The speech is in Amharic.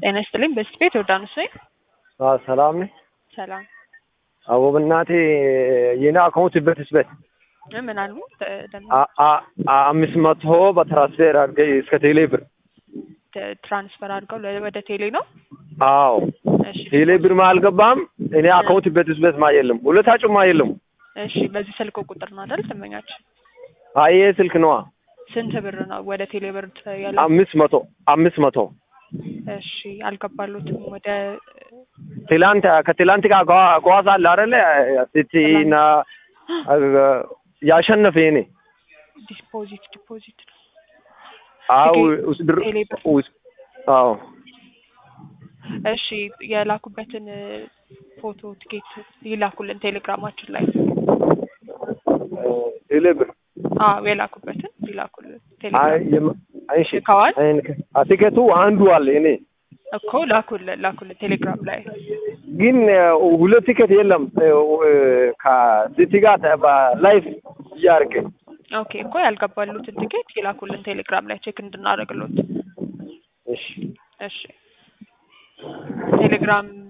ጤና ይስጥልኝ። በስት ቤት ዮርዳኖስ ነኝ። አዎ ሰላም ነኝ። ሰላም አዎ በእናቴ የኔ አካውንት በትስበት እ ምን አሉ? ተ- ደም- አ- አ- አ- አምስት መቶ በትራንስፌር አድርገህ እስከ ቴሌ ብር። ተ- ትራንስፈር አድርገው ለ- ወደ ቴሌ ነው። አዎ እሺ ቴሌ ብር ማ አልገባም። እኔ አካውንት በትስበት ማ የለም ሁለታችሁም ማ የለም። እሺ፣ በዚህ ስልክ ቁጥር ነው አይደል? ትመኛችሁ አይ ይሄ ስልክ ነዋ። ስንት ብር ነው ወደ ቴሌ ብር ተ- ያለ? አምስት መቶ አምስት መቶ እሺ፣ አልገባሉትም ወደ ትላንት ከትላንት ጋር ጓ- ጓዝ አለ አይደለ ሲቲና ያሸነፈ የኔ ዲፖዚት ዲፖዚት ነው። አው ትኬት ውስጥ ብር ቴሌ ብር። ውስጥ አዎ እሺ፣ የላኩበትን እ፣ ፎቶ ትኬት ይላኩልን ቴሌግራማችን ላይ። ቴሌ ብር አዎ የላኩበትን ይላኩልን አይ ቴሌግራም የም- አይሽ ልከዋል አቲኬቱ አንዱ አለ እኔ እኮ ላኩልን ላኩልን ቴሌግራም ላይ ግን ሁለት ቲኬት የለም ከሲቲ ጋር በላይፍ እያደረገ ኦኬ እኮ ያልገባሉትን ትኬት ይላኩልን ቴሌግራም ላይ ቼክ እንድናደርግሎት። እሺ እሺ ቴሌግራም